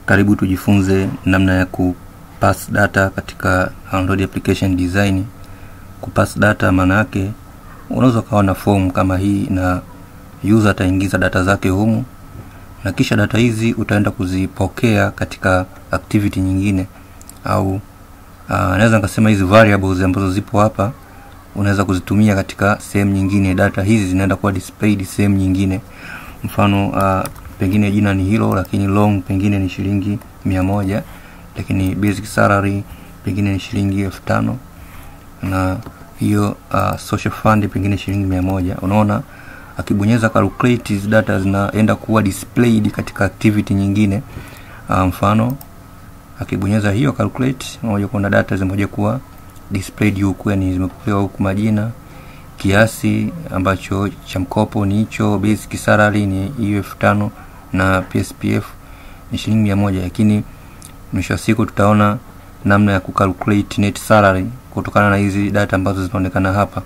Karibu tujifunze namna ya kupass data katika Android application design. Kupass data maana yake unaweza ukawa na form kama hii na user ataingiza data zake humu na kisha data hizi utaenda kuzipokea katika activity nyingine au uh, naweza nikasema hizi variables ambazo zipo hapa unaweza kuzitumia katika sehemu nyingine. Data hizi zinaenda kuwa displayed sehemu nyingine, mfano uh, pengine jina ni hilo, lakini long pengine ni shilingi mia moja, lakini basic salary pengine ni shilingi elfu tano na hiyo uh, social fund pengine shilingi mia moja. Unaona, akibonyeza calculate hizi data zinaenda kuwa displayed katika activity nyingine. Uh, mfano akibonyeza hiyo calculate, unakuja kuona data zimoja kuwa displayed huku, yani zimepokewa huku majina, kiasi ambacho cha mkopo ni hicho, basic salary ni hiyo elfu tano na PSPF ni shilingi mia moja, lakini mwisho wa siku tutaona namna ya kucalculate net salary kutokana na hizi data ambazo zinaonekana hapa.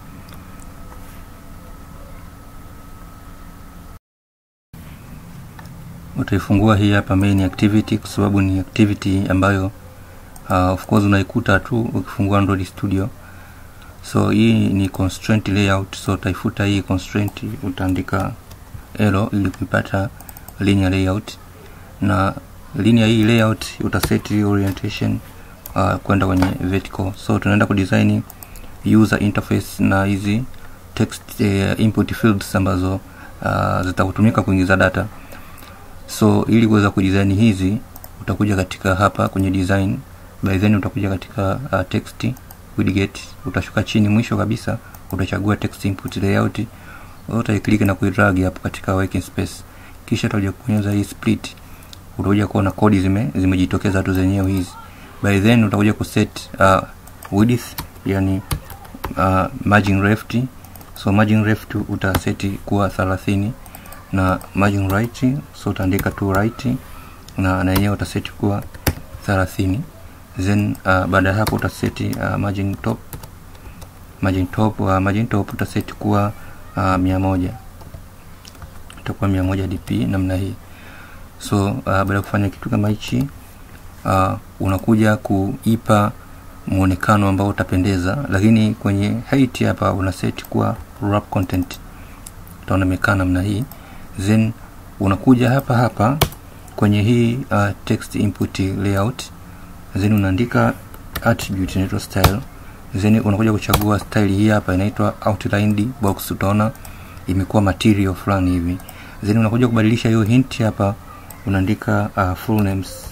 Utaifungua hii hapa main activity kwa sababu ni activity ambayo uh, of course unaikuta tu ukifungua Android Studio. So hii ni constraint layout, so utaifuta hii constraint, utaandika elo ili kuipata linear layout, na linear hii layout utaset orientation uh, kwenda kwenye vertical. So tunaenda kudesign user interface na hizi text uh, input fields ambazo uh, zitakutumika kuingiza data. So ili kuweza kudesign hizi utakuja katika hapa kwenye design, by then utakuja katika uh, text widget, utashuka chini mwisho kabisa utachagua text input layout, utaiklik na kuidrag hapo katika working space, kisha utakuja kubonyeza hii split, utakuja kuona kodi zime zimejitokeza tu zenyewe hizi. By then utakuja kuset uh, width yani uh, margin left, so margin left utaseti kuwa 30 na margin right, so utaandika tu right na na yenyewe utaseti kuwa 30 then uh, baada ya hapo utaseti uh, margin top margin top uh, margin top utaseti kuwa uh, mia moja itakuwa mia moja dp namna hii. So uh, baada ya kufanya kitu kama hichi uh, unakuja kuipa muonekano ambao utapendeza, lakini kwenye height hapa una set kuwa wrap content, utaona imekaa namna hii. Then unakuja hapa hapa kwenye hii uh, text input layout, then unaandika attribute inaitwa style, then unakuja kuchagua style hii hapa inaitwa outlined box, utaona imekuwa material fulani hivi. Then unakuja kubadilisha hiyo hint hapa, unaandika uh, full names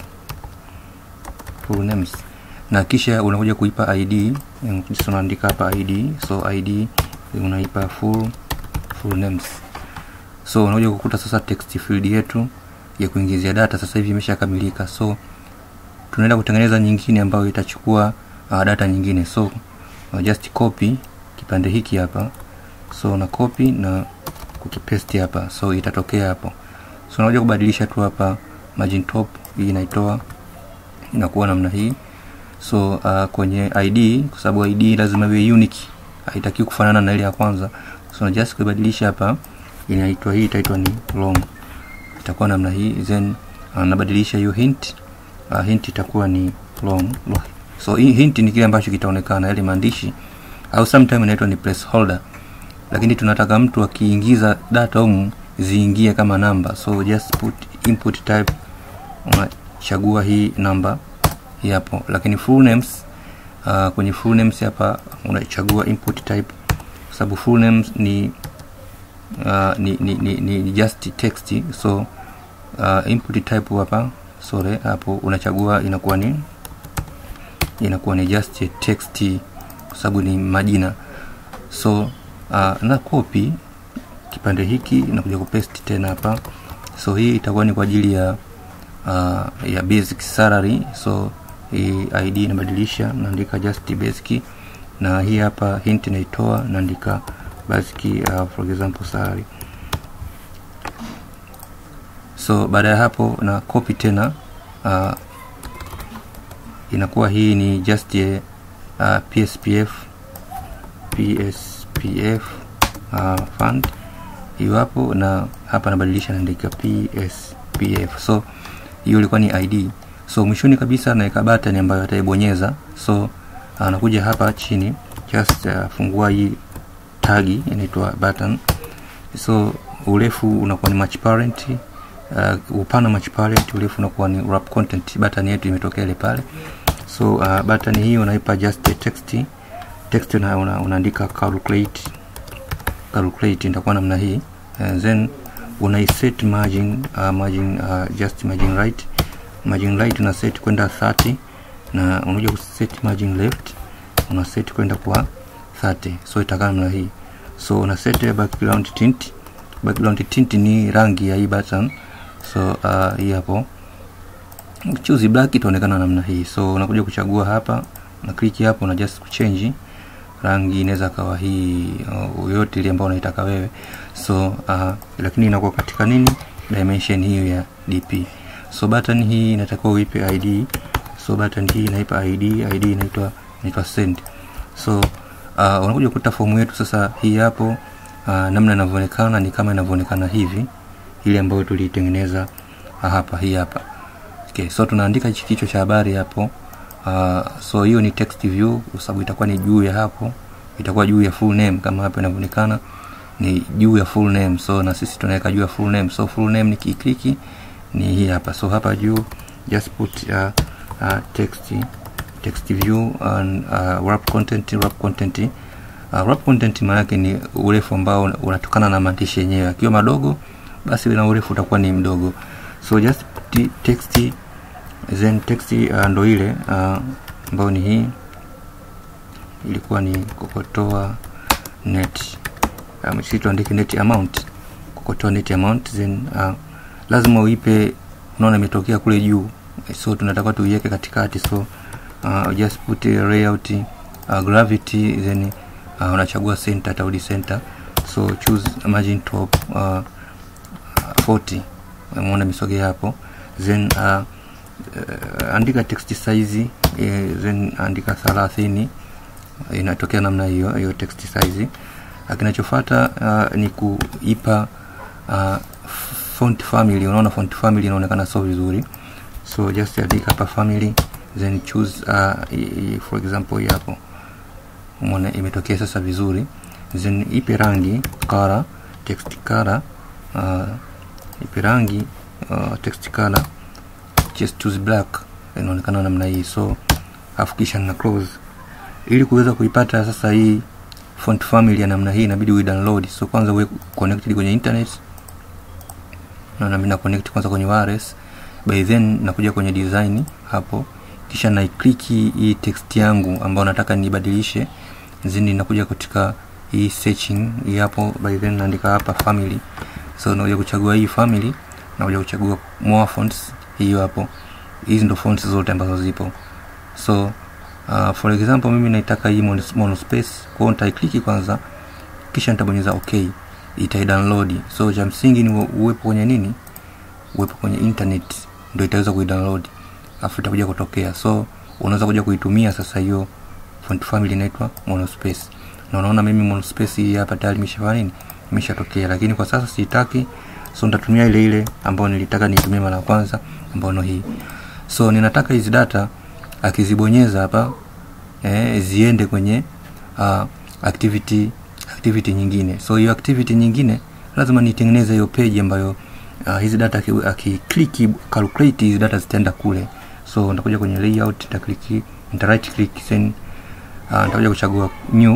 full names na kisha unakuja kuipa id, unaandika hapa id, so id unaipa full full names. So unakuja kukuta sasa text field yetu ya kuingizia data sasa hivi imeshakamilika. So tunaenda kutengeneza nyingine ambayo itachukua uh, data nyingine. So uh, just copy kipande hiki hapa, so na copy na kukipaste hapa, so itatokea hapo. So unakuja kubadilisha tu hapa margin top, hii inaitoa inakuwa namna hii. So uh, kwenye id kwa sababu id lazima iwe unique, haitakiwi kufanana na ile ya kwanza. So na just kubadilisha hapa, inaitwa hii itaitwa ni long, itakuwa namna hii. Then uh, nabadilisha hiyo hint uh, hint itakuwa ni long. So hii hint ni kile ambacho kitaonekana yale maandishi, au sometime inaitwa ni placeholder, lakini tunataka mtu akiingiza data humu ziingie kama namba. So just put input type, unachagua hii namba hapo, lakini full names uh, kwenye full names hapa unachagua input type kwa sababu full names ni, uh, ni, ni, ni, ni just text. So uh, input type hapa sorry, hapo unachagua inakuwa ni inakuwa ni just text kwa sababu ni majina. So uh, na copy kipande hiki na kuja kupaste tena hapa. So hii itakuwa ni kwa ajili ya uh, ya basic salary. So hii id inabadilisha, naandika just basic, na hii hapa hint naitoa, naandika basic uh, for example salary. So baada ya hapo na copy tena uh, inakuwa hii ni just a uh, PSPF PSPF uh, fund hiyo hapo, na hapa nabadilisha naandika PSPF. So hiyo ilikuwa ni id so mwishoni kabisa naweka button ambayo ataibonyeza so anakuja hapa chini just uh, fungua hii tagi inaitwa button so urefu unakuwa ni match parent uh, upana match parent urefu unakuwa ni wrap content button yetu imetokea ile pale so uh, button hii unaipa just a text text una, una, unaandika calculate calculate itakuwa namna hii and then unaiset margin uh, margin uh, just margin right margin right una set kwenda 30 na unakuja kuset margin left una set kwenda kwa 30 so itakaa namna hii so una set background tint background tint ni rangi ya hii button so uh, hii hapo choose black itaonekana namna hii so unakuja kuchagua hapa na click hapo na just kuchange rangi inaweza kawa hii uh, yoyote ile ambayo unaitaka wewe so uh, lakini inakuwa katika nini dimension hiyo ya dp so button hii inatakiwa uipe id so button hii inaipa id id inaitwa inaitwa send so uh, unakuja kukuta fomu yetu sasa hii hapo uh, namna inavyoonekana ni kama inavyoonekana hivi ile ambayo tuliitengeneza uh, hapa hii hapa okay, so tunaandika hichi kichwa cha habari hapo uh, so hiyo ni text view kwa sababu itakuwa ni juu ya hapo itakuwa juu ya full name kama hapa inavyoonekana ni juu ya full name so na sisi tunaweka juu ya full name so full name nikikliki ni hii hapa so hapa juu just put uh, uh, text text view and uh, wrap content wrap content uh, wrap content maana yake ni urefu ambao unatokana na maandishi yenyewe akiwa madogo basi na urefu utakuwa ni mdogo so just put text then text uh, ndo ile uh, ambayo ni hii ilikuwa ni kokotoa net um, sisi tuandike net amount kokotoa net amount then uh, lazima uipe unaona imetokea kule juu so tunataka tuiweke katikati so uh, just put a layout uh, gravity then uh, unachagua center tarudi center so choose margin top uh, 40 umeona misogea hapo then uh, uh, andika text size uh, then andika 30 inatokea namna hiyo hiyo text size kinachofuata uh, ni kuipa uh, font family unaona font family inaonekana so vizuri so just andika hapa family then choose uh, i, i, for example hii hapo umeona imetokea sasa vizuri then ipe rangi color text color uh, ipe rangi uh, text color just choose black inaonekana namna hii so afu kisha na close ili kuweza kuipata sasa hii font family ya namna hii inabidi uidownload so kwanza uwe connected kwenye internet na mimi na connect kwanza kwenye wireless by then nakuja kwenye design hapo kisha na click hii text yangu ambayo nataka nibadilishe then nakuja katika hii searching hii hapo by then naandika hapa family so nakuja kuchagua hii family nakuja kuchagua more fonts hiyo hapo hizi ndo fonts zote ambazo zipo so uh, for example mimi naitaka hii monospace kwa hiyo nitaikliki kwanza kisha nitabonyeza okay itaidownload so cha msingi ni uwepo kwenye nini uwepo kwenye internet ndio itaweza kuidownload afu itakuja kutokea so unaweza kuja kuitumia sasa hiyo font family inaitwa monospace na unaona mimi monospace hii hapa tayari imeshafanya nini imeshatokea lakini kwa sasa siitaki so nitatumia ile ile ambayo nilitaka niitumie mara ya kwanza ambayo no hii so ninataka hizi data akizibonyeza hapa eh, ziende kwenye uh, activity activity nyingine so hiyo activity nyingine lazima nitengeneze hiyo page ambayo uh, hizi data akiclick calculate hizi data zitaenda kule so nitakuja kwenye layout nitaclick nita right click then uh, nitakuja kuchagua new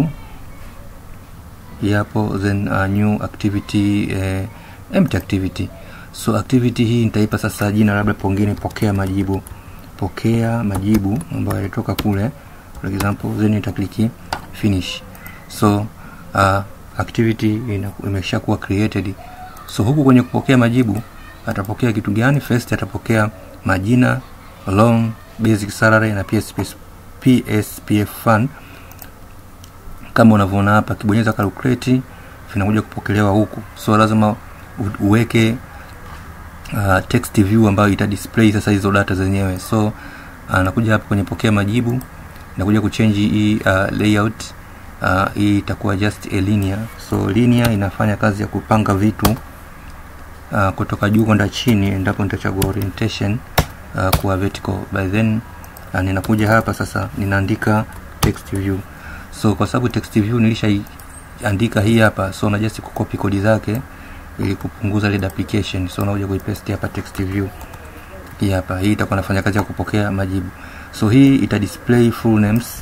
hapo then uh, new activity eh, empty activity so activity hii nitaipa sasa jina labda pengine pokea majibu pokea majibu ambayo yalitoka kule for example then nitakliki finish so uh, activity imesha kuwa created so huku kwenye kupokea majibu atapokea kitu gani first atapokea majina loan basic salary na PSPS, PSPF fund kama unavyoona hapa akibonyeza calculate vinakuja kupokelewa huku so lazima uweke uh, text view ambayo ita display sasa hizo data zenyewe so uh, nakuja hapa kwenye pokea majibu nakuja kuchange hii uh, layout uh, hii itakuwa just a linear so linear inafanya kazi ya kupanga vitu uh, kutoka juu kwenda chini endapo nitachagua orientation uh, kuwa vertical by then uh, ninakuja hapa sasa ninaandika text view so kwa sababu text view nilishaandika hii hapa so na just kucopy kodi zake ili kupunguza ile duplication so unakuja kuipaste hapa text view hii hapa hii itakuwa nafanya kazi ya kupokea majibu so hii ita display full names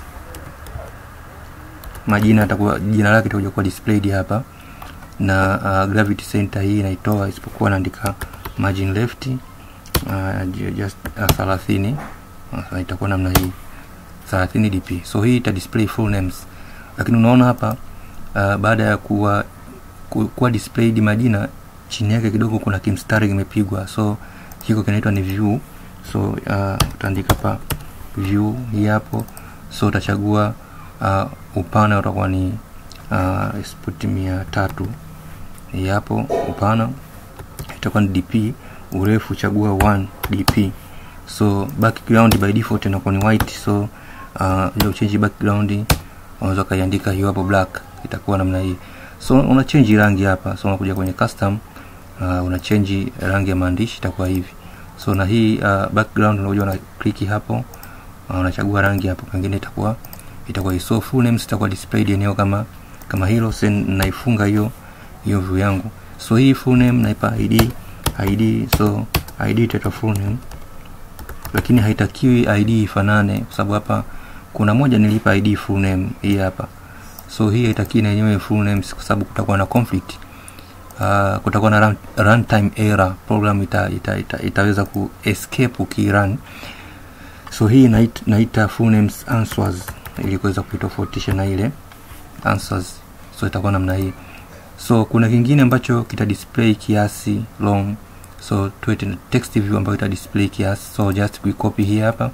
majina atakuwa jina lake itakuja kuwa displayed hapa na uh, gravity center hii inaitoa isipokuwa naandika margin left uh, just uh, 30 uh, itakuwa namna hii 30 dp so hii ita display full names lakini unaona hapa uh, baada ya kuwa ku, kuwa displayed majina chini yake kidogo kuna kimstari kimepigwa so hiko kinaitwa ni view so uh, utaandika hapa view hii hapo so utachagua uh, upana utakuwa ni uh, spoti mia tatu hii hapo upana itakuwa ni dp urefu chagua 1 dp so background by default inakuwa ni white so uh, ile uchange background unaweza ukaiandika hiyo hapo black itakuwa namna hii so una change rangi hapa so unakuja kwenye custom uh, una change rangi ya maandishi itakuwa hivi so na hii uh, background unakuja una click hapo uh, unachagua rangi hapo pengine itakuwa itakuwa so full names itakuwa displayed eneo kama kama hilo sen naifunga hiyo hiyo view yangu so hii full name naipa id id so id itaitwa full name lakini haitakiwi id ifanane kwa sababu hapa kuna moja nilipa id full name hii hapa so hii haitakiwi na yenyewe full names kwa sababu kutakuwa na conflict uh, kutakuwa na run, runtime error program ita, ita, ita, itaweza ku escape ukirun so hii naita, naita full names answers ili kuweza kuitofautisha na ile answers so itakuwa namna hii so kuna kingine ambacho kita display kiasi long so tuwete text view ambayo ita display kiasi so just kuicopy hii hapa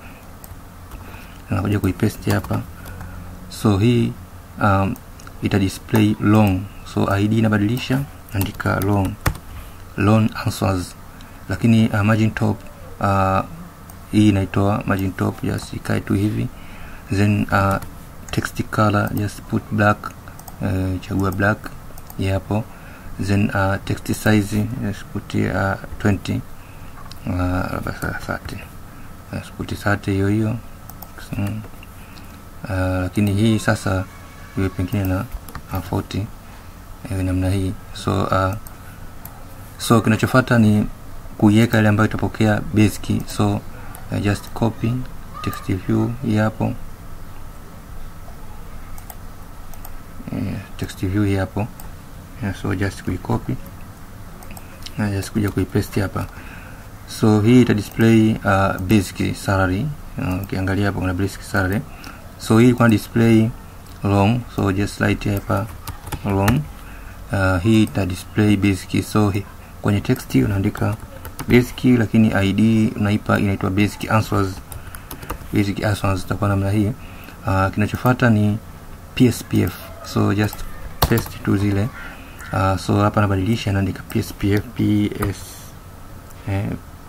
nakuja kuipaste hapa so hii um, ita display long so id inabadilisha andika long long answers lakini uh, margin top uh, hii inaitoa margin top just ikae tu hivi then uh, text color just put black uh, chagua black hapo then uh, text size just put uh, 20 uh, 30 just put 30 hiyo hiyo mm. uh, lakini hii sasa iwe pengine na uh, 40 iwe namna hii so uh, so kinachofuata ni kuiweka ile ambayo itapokea basic so uh, just copy text view hii hapo yeah, text view hii hapo yeah, so just kuicopy na just kuja kuipaste hapa so hii ita display uh, basic salary ukiangalia uh, hapo kuna basic salary so hii kuna display long so just write hapa long uh, hii ita display basic so hi, kwenye text unaandika basic lakini id unaipa inaitwa basic answers basic answers itakuwa namna hii uh, kinachofuata ni pspf so just paste tu zile uh, so hapa nabadilisha naandika pspf ps eh,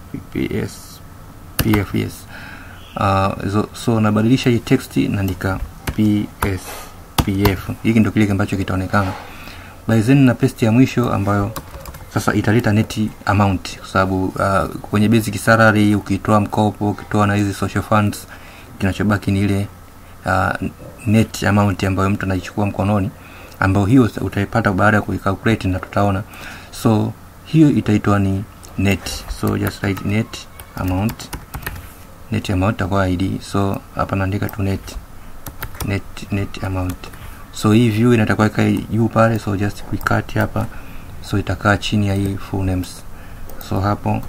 ps pf yes uh, so, so nabadilisha hii text naandika ps pf hiki ndio kile ambacho kitaonekana by then na paste ya mwisho ambayo sasa italeta net amount kwa sababu uh, kwenye basic salary ukitoa mkopo ukitoa na hizi social funds kinachobaki ni ile uh, net amount ambayo mtu anaichukua mkononi ambayo hiyo utaipata baada ya kuicalculate na tutaona so hiyo itaitwa ni net so just write net amount net amount itakuwa id so hapa naandika tu net net net amount so hii view inatakiwa ikae juu pale so just kuikati hapa so itakaa chini ya hii full names so hapo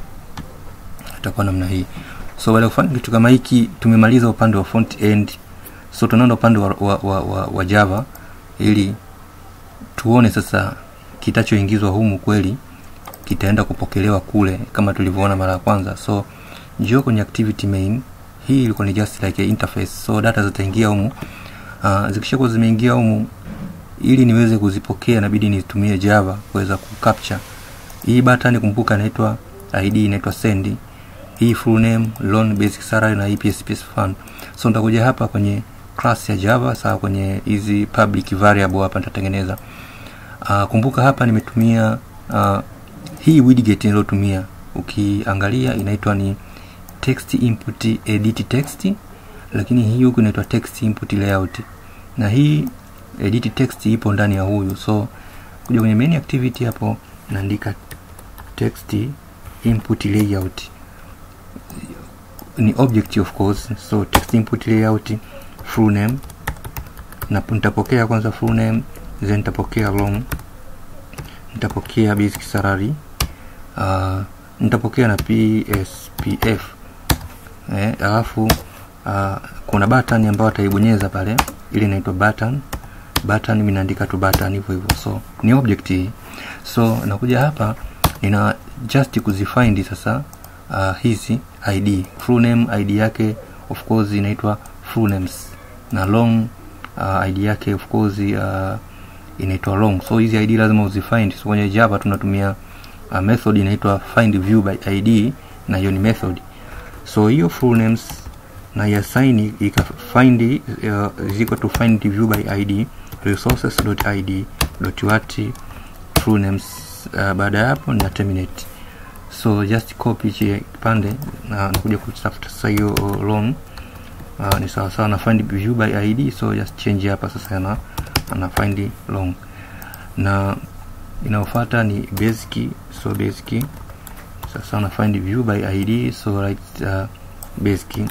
itakuwa namna hii so baada ya kufanya kitu kama hiki tumemaliza upande wa front end so tunaenda upande wa, wa, wa, wa, wa java ili tuone sasa kitachoingizwa humu kweli kitaenda kupokelewa kule kama tulivyoona mara ya kwanza so njoo kwenye activity main hii ilikuwa ni just like a interface so data zitaingia humu uh, zikishakuwa zimeingia humu ili niweze kuzipokea inabidi nitumie java kuweza kucapture hii button kumbuka inaitwa id inaitwa send hii full name loan basic salary na hii psps fund so nitakuja hapa kwenye class ya java sawa kwenye hizi public variable hapa nitatengeneza uh, kumbuka hapa nimetumia uh, hii widget niliyotumia ukiangalia inaitwa ni text input edit text lakini hii huku inaitwa text input layout na hii edit text ipo ndani ya huyu so kuja kwenye main activity hapo naandika text input layout ni object of course so text input layout full name na nitapokea kwanza full name then nitapokea long nitapokea basic salary uh, nitapokea na pspf eh, alafu uh, kuna button ambayo ataibonyeza pale ili inaitwa button button mimi naandika tu button hivyo hivyo so ni object hii so nakuja hapa nina just kuzifind sasa uh, hizi id full name id yake of course inaitwa full names na long uh, id yake of course uh, inaitwa long so hizi id lazima uzifind so kwenye java tunatumia uh, method inaitwa find view by id na hiyo ni method so hiyo full names na yasaini ika find uh, ziko to find view by id resources.id what full names uh, baada ya hapo na terminate so just copy hichi kipande na nakuja kutafuta sasa hiyo long uh, ni sawa sawa na find view by id so just change hapa sasa na ana find long na inayofuata ni basic so basic sasa na find view by id so right uh, basic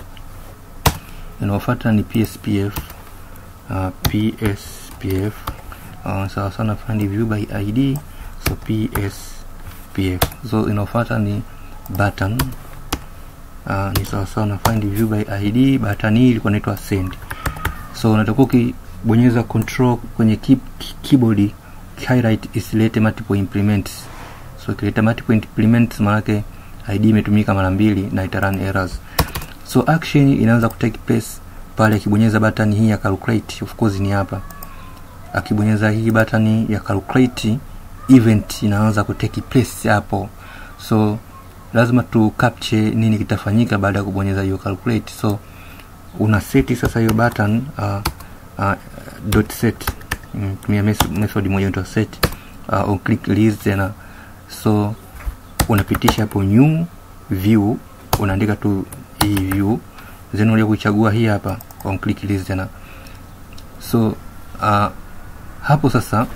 inayofuata ni pspf uh, pspf uh, sawa sana find view by id so pspf so inayofuata ni button uh, ni sawa sawa na find view by id button hii ilikuwa inaitwa send so unatakiwa ukibonyeza control kwenye key, keyboard highlight isilete multiple implements so ikileta multiple implements maanake id imetumika mara mbili na ita run errors so action inaanza kutake place pale akibonyeza button hii ya calculate of course ni hapa akibonyeza hii button ya calculate event inaanza kutake place hapo so lazima tu capture nini kitafanyika baada ya kubonyeza hiyo calculate so una seti sasa hiyo button uh, uh, dot set tumia mm, method moja inaitwa set uh, on click list tena so unapitisha hapo new view unaandika tu hii view then unakuja kuichagua hii hapa on click list tena so uh, hapo sasa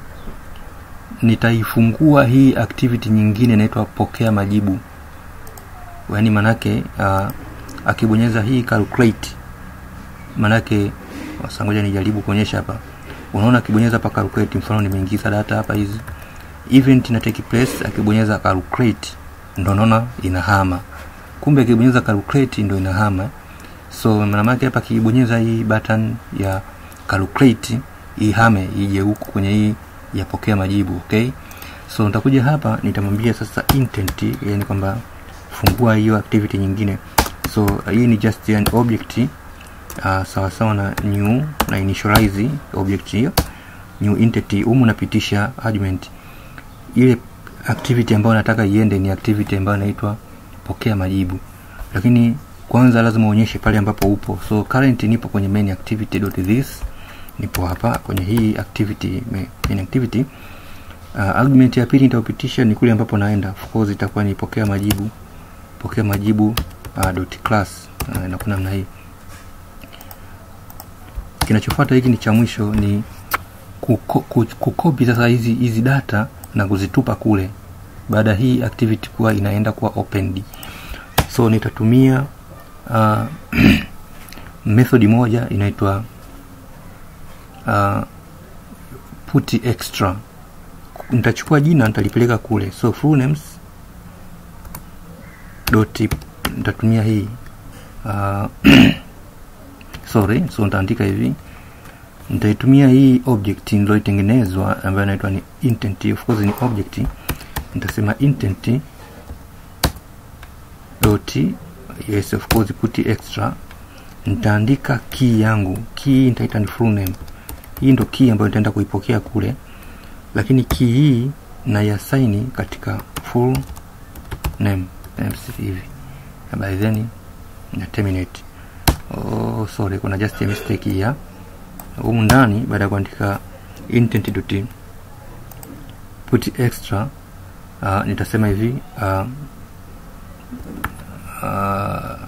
nitaifungua hii activity nyingine inaitwa pokea majibu yaani manake uh, akibonyeza hii calculate manake sangoja nijaribu kuonyesha hapa unaona akibonyeza hapa calculate mfano nimeingiza data hapa hizi event ina take place akibonyeza calculate ndo naona inahama kumbe akibonyeza calculate ndo inahama so maana yake hapa akibonyeza hii button ya calculate ihame ije huku kwenye hii ya pokea majibu okay so nitakuja hapa nitamwambia sasa intent yani kwamba fungua hiyo activity nyingine so hii ni just an object uh, sawa sawa na new na initialize object hiyo new entity humu napitisha argument ile activity ambayo nataka iende ni activity ambayo inaitwa pokea majibu lakini kwanza lazima uonyeshe pale ambapo upo so current nipo kwenye main activity dot this nipo hapa kwenye hii activity main activity uh, argument ya pili nitaupitisha ni kule ambapo naenda of course itakuwa ni pokea majibu pokea majibu uh, dot class uh, inakuwa namna hii kinachofuata hiki ni cha mwisho ni kukopi sasa hizi hizi data na kuzitupa kule baada hii activity kuwa inaenda kuwa opened so nitatumia uh, method moja inaitwa uh, put extra nitachukua jina nitalipeleka kule so full names dot nitatumia hii uh, sorry so nitaandika hivi nitaitumia hii object niliyoitengenezwa ambayo inaitwa ni intent of course ni object nitasema intent dot yes of course put extra nitaandika key yangu key nitaita ni full name hii ndo key ambayo nitaenda kuipokea kule lakini key hii naiasaini katika full name hivi by then na terminate oh sorry kuna just a mistake here humu ndani baada ya kuandika intent dot put extra uh, nitasema hivi uh, uh,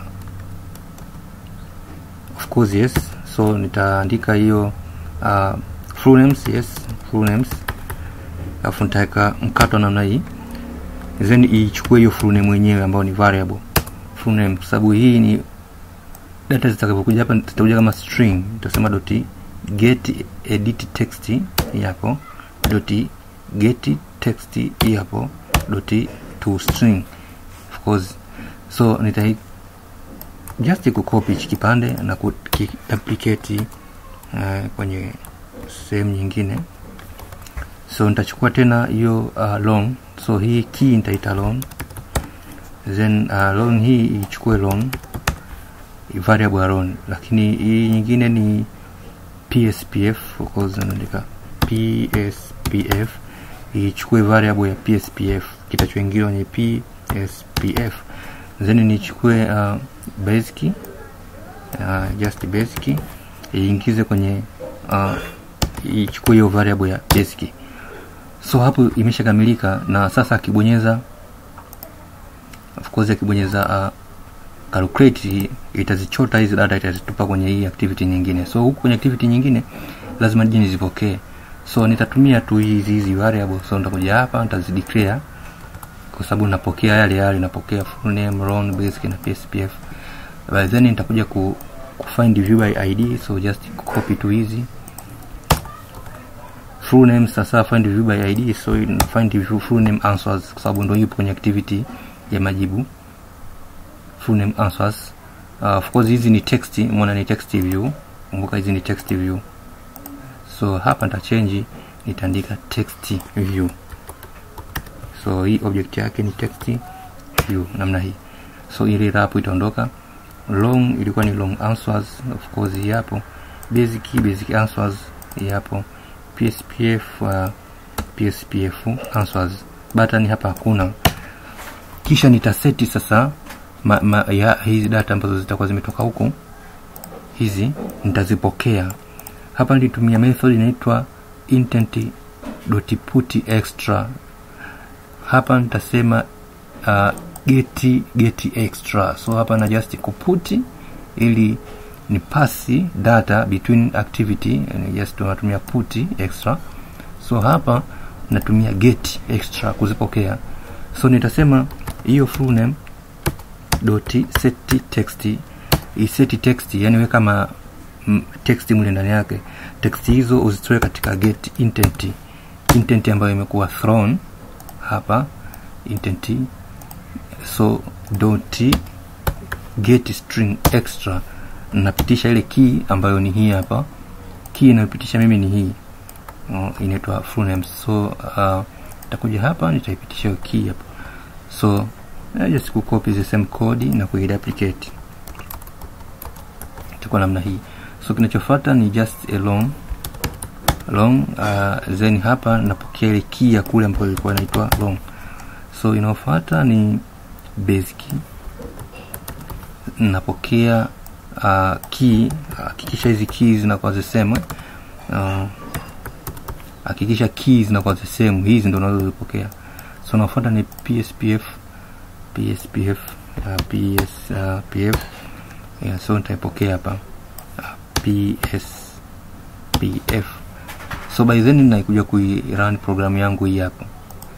course yes so nitaandika hiyo uh, full names yes full names alafu nitaweka mkato namna hii then ichukue hiyo full name yenyewe ambayo ni variable full name kwa sababu hii ni data zitakapokuja hapa zitakuja kama string nitasema dot get edit text hapo dot get text hapo dot to string of course so nita just kucopy hichi kipande na kuduplicate uh, kwenye sehemu nyingine so nitachukua tena hiyo uh, long so hii key nitaita long then uh, long hii ichukue long variable ya long lakini hii nyingine ni pspf of course naandika pspf ichukue variable ya pspf kitachoingiliwa kwenye pspf then nichukue uh, basic uh, just basic iingize kwenye uh, ichukue hiyo variable ya basic so hapo imeshakamilika na sasa akibonyeza of course akibonyeza uh, calculate itazichota hizi data itazitupa kwenye hii activity nyingine so huku kwenye activity nyingine lazima nije nizipokee so nitatumia tu hizi hizi variable so nitakuja hapa nitazideclare kwa sababu napokea yale yale napokea full name loan basic na pspf by then nitakuja ku, ku find view by id so just copy tu hizi full name sasa find view by id so find view full name answers kwa sababu ndio ipo kwenye activity ya majibu full name answers uh, of course hizi ni text umeona ni text view kumbuka hizi ni text view so hapa nita change nitaandika text view so hii object yake ni text view namna hii so ile wrap itaondoka long ilikuwa ni long answers of course hii hapo basic basic answers hii hapo pspf uh, pspf answers button hapa hakuna kisha nitaseti sasa ma, ma, ya hizi data ambazo zitakuwa zimetoka huku hizi nitazipokea hapa nilitumia method inaitwa intent.put extra hapa nitasema uh, get get extra so hapa na just kuput ili ni pasi data between activity just tunatumia put extra so hapa natumia get extra kuzipokea so nitasema hiyo full name dot set text iseti text yani weka ma m, text mule ndani yake text hizo uzitoe katika get intent intent ambayo imekuwa thrown hapa intent so dot get string extra napitisha ile key ambayo ni hii hapa key inayopitisha mimi ni hii uh, inaitwa full name so uh, takuja hapa nitaipitisha hiyo key hapa so uh, just kucopy the same code na kuiduplicate itakuwa namna hii so kinachofuata ni just a long long uh, then hapa napokea ile key ya kule ambayo ilikuwa inaitwa long so inayofuata ni basic napokea uh, key hakikisha hizi key zinakuwa ziseme hakikisha uh, key zinakuwa zisemu hizi ndo unazozipokea so nafuata ni pspf pspf uh, pspf yeah, so nitaipokea hapa uh, pspf so by then naikuja kuirun programu yangu hii hapa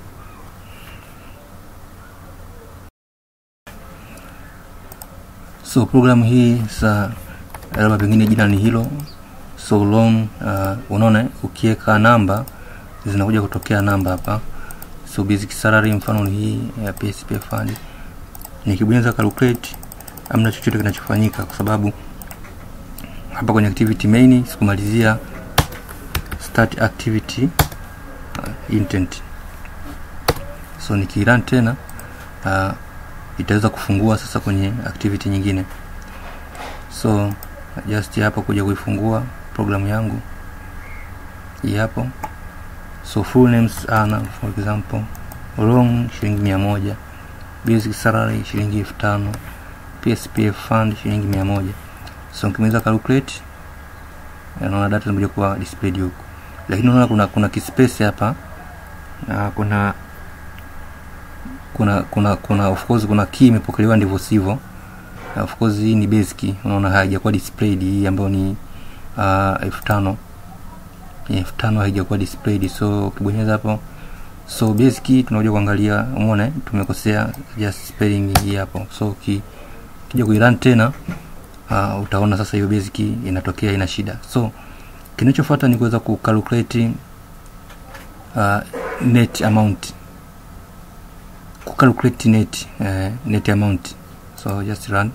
so programu hii sa labda pengine jina ni hilo so long uh, unaona ukiweka namba zinakuja kutokea namba hapa so basic salary mfano ni hii ya PSP fund nikibonyeza calculate amna chochote kinachofanyika kwa sababu hapa kwenye activity main sikumalizia start activity uh, intent so nikirun tena uh, itaweza kufungua sasa kwenye activity nyingine so just hapo kuja kuifungua programu yangu hii hapo so full names ana for example long shilingi mia moja basic salary shilingi elfu tano pspf fund shilingi mia moja so nikimaliza calculate naona data zimekuja kuwa displayed huku lakini unaona kuna kuna kispace hapa na kuna kuna kuna kuna of course kuna key imepokelewa ndivyo sivyo uh, of course hii ni basic unaona haijakuwa displayed hii ambayo ni uh, elfu tano elfu tano haijakuwa displayed so ukibonyeza hapo so basic tunakuja kuangalia umeona tumekosea just spelling hii hapo so ki, kija kuirun tena uh, utaona sasa hiyo basic inatokea ina shida so kinachofuata ni kuweza kucalculate uh, net amount kucalculate net uh, net amount so just run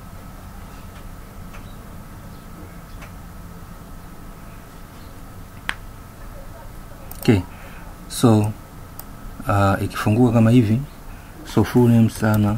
okay so uh, ikifunguka kama hivi so full name sana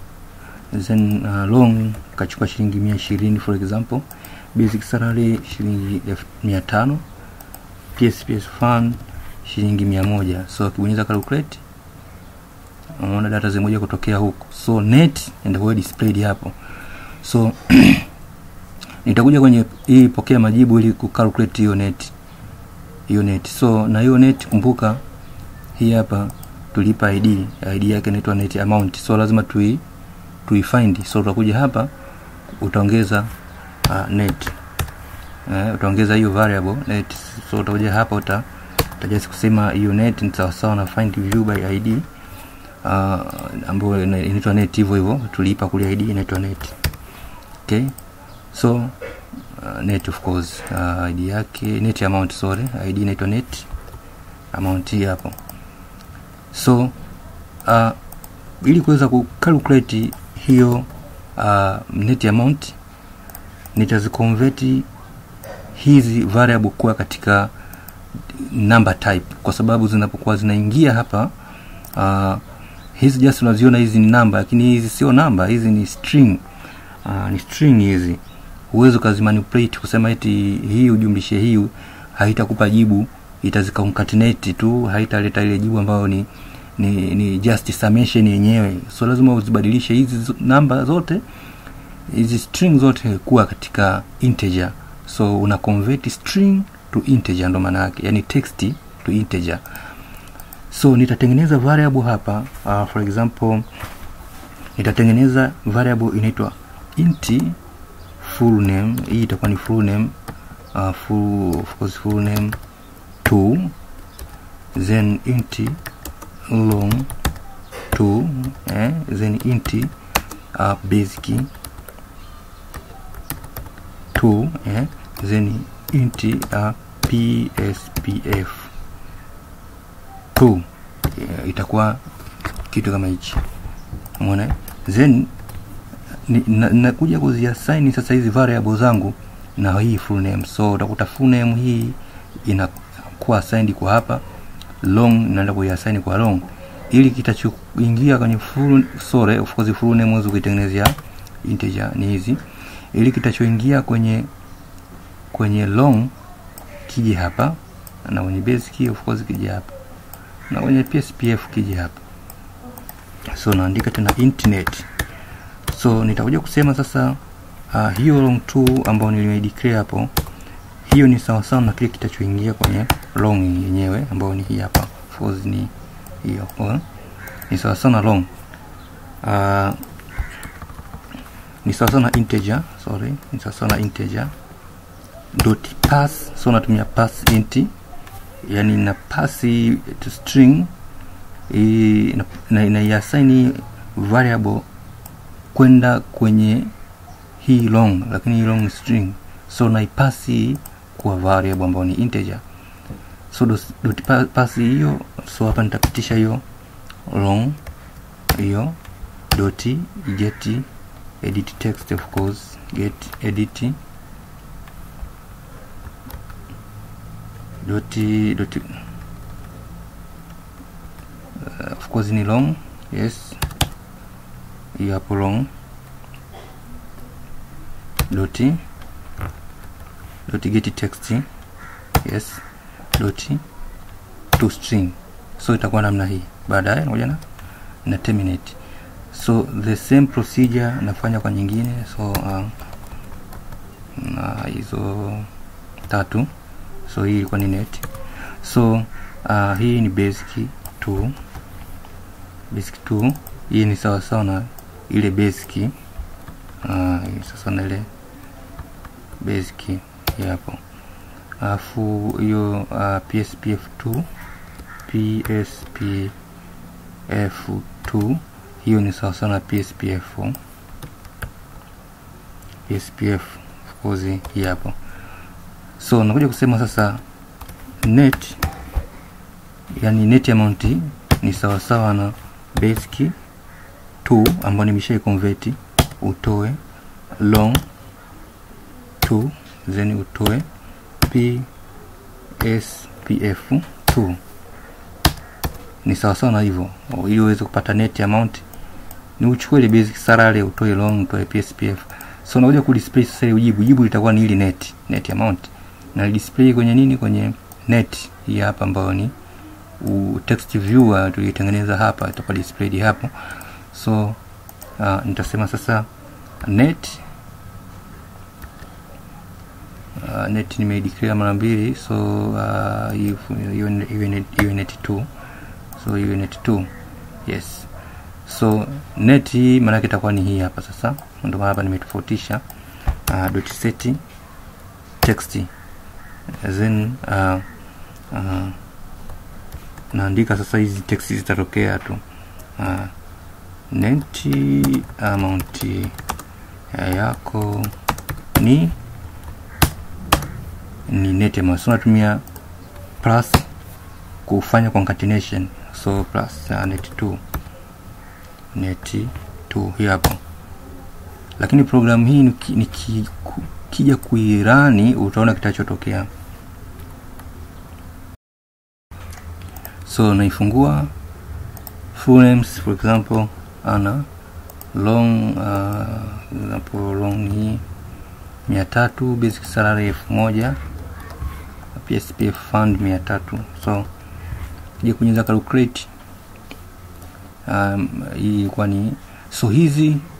then uh, long kachukua shilingi mia ishirini for example basic salary shilingi elfu mia tano psps fund shilingi mia moja so ukibonyeza calculate unaona data zimoja kutokea huku so net ndio displayed hapo so nitakuja kwenye hii pokea majibu ili kucalculate hiyo net hiyo net so na hiyo net kumbuka hii hapa tulipa id id yake inaitwa net amount so lazima tui tuifind so utakuja hapa utaongeza uh, net uh, utaongeza hiyo variable net so utakuja hapa uta utajasi kusema hiyo net ni sawasawa na find view by id uh, ambayo inaitwa net hivyo hivyo tulipa kule id inaitwa net okay so uh, net of course uh, id yake net amount sorry id inaitwa net amount hii hapo so uh, ili kuweza kucalculate hiyo uh, net amount nitaziconvert hizi variable kuwa katika number type kwa sababu zinapokuwa zinaingia hapa uh, hizi just unaziona hizi ni namba lakini hizi sio namba hizi ni string uh, ni string hizi huwezi ukazimanipulate kusema eti hii ujumlishe hii haitakupa jibu itaziconcatenate tu haitaleta ile jibu ambayo ni ni, ni just summation yenyewe so lazima uzibadilishe hizi namba zote hizi string zote kuwa katika integer so una convert string to integer ndo maana yake yani text to integer so nitatengeneza variable hapa uh, for example nitatengeneza variable inaitwa int full name hii itakuwa ni full name uh, full, of course full name 2 then int long 2 eh, then int uh, basic 2 eh, then int uh, pspf 2 eh, itakuwa kitu kama hichi umeona then nakuja na kuziassign sasa hizi variable zangu na hii full name so utakuta full name hii inakuwa assigned kwa hapa long naenda kuiassign kwa long ili kitachoingia kwenye full sorry of course full name huwezi kuitengenezea integer ni hizi ili kitachoingia kwenye kwenye long kije hapa na kwenye basic of course kije hapa na kwenye pspf kije hapa so naandika tena internet so nitakuja kusema sasa uh, hiyo long 2 ambayo nilimedeclare hapo hiyo ni sawa sawa na kile kitachoingia kwenye long yenyewe ambayo ni hii hapa of course ni hiyo uh, ni sawa sawa na long uh, ni sawa sawa na integer sorry ni sawa sawa na integer dot pass so natumia pass int yani na pass to string inaiassign variable kwenda kwenye hii long lakini hii long ni string so naipasi kwa variable ambayo ni integer so dot, dot pass hiyo so hapa nitapitisha hiyo long hiyo dot get edit text of course get edit dot dot uh, of course ni long yes hiyo hapo long dot dot get text yes dot to string so itakuwa namna hii baadaye ngoja na na terminate so the same procedure nafanya kwa nyingine so uh, na hizo tatu so hii ilikuwa ni net so uh, hii ni basic 2 basic 2 hii ni sawa sawa na ile basic uh, sasa na ile basic hii hapo alafu hiyo uh, pspf2 pspf2 hiyo ni sawasawa na pspf pspf of course hii hapo so nakuja kusema sasa net yani net amount ni sawasawa na basic 2 ambayo nimeshai convert utoe long 2 then utoe pspf 2 ni sawasawa na hivyo ili uweze kupata net amount ni uchukue ile basic salary utoe long utoe pspf so unakuja kudisplay sasa ile jibu jibu litakuwa ni ile net net amount na display kwenye nini kwenye net hii hapa ambayo ni u text viewer tulitengeneza hapa itakuwa displayed hapo so uh, nitasema sasa net uh, net nimeideclare mara mbili so uh, hiyo net 2 so hiyo net 2 yes so net hii maana yake itakuwa ni hii hapa sasa ndio maana hapa nimetofautisha uh, dot set text then uh, uh, naandika sasa hizi text zitatokea tu uh, net amount yako ni ni net amount so natumia plus kufanya concatenation so plus uh, net 2 net 2 hii hapo lakini programu hii nikija ki, kuirani utaona kitachotokea so naifungua full names for example ana long uh, example long hii mia tatu basic salary elfu moja pspf fund mia tatu so kija kunyeza calculate um, hii ilikuwa ni so hizi